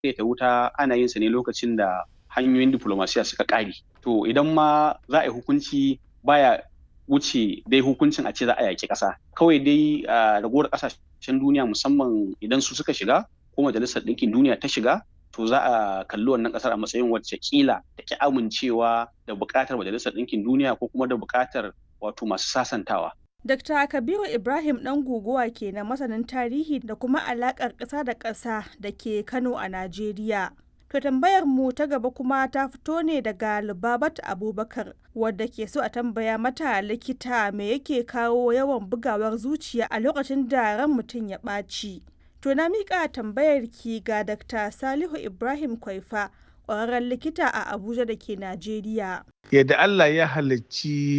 ta wuta ana yin sa ne lokacin da hanyoyin diplomasiya suka ƙare to idan ma za a yi hukunci baya wuce dai hukuncin a ce za a yaƙi ƙasa kawai dai ragowar ƙasashen duniya musamman idan su suka shiga ko majalisar ɗinkin duniya ta shiga to za a kalli wannan ƙasar a matsayin wacce kila da ki amincewa da buƙatar majalisar ɗinkin duniya ko kuma da buƙatar wato masu sasantawa Dr. Kabiru Ibrahim ɗan guguwa ke na masanin tarihi da kuma alaƙar ƙasa da ƙasa da ke Kano a Najeriya. To tambayar mu ta gaba kuma ta fito ne daga Lubabat Abubakar wadda ke so a tambaya mata likita me yake kawo yawan bugawar zuciya a lokacin da ran mutum ya ɓaci. To na miƙa tambayar ki ga Dr. Salihu Ibrahim Kwaifa ƙwararren likita a Abuja da ke Najeriya. Yadda Allah ya halicci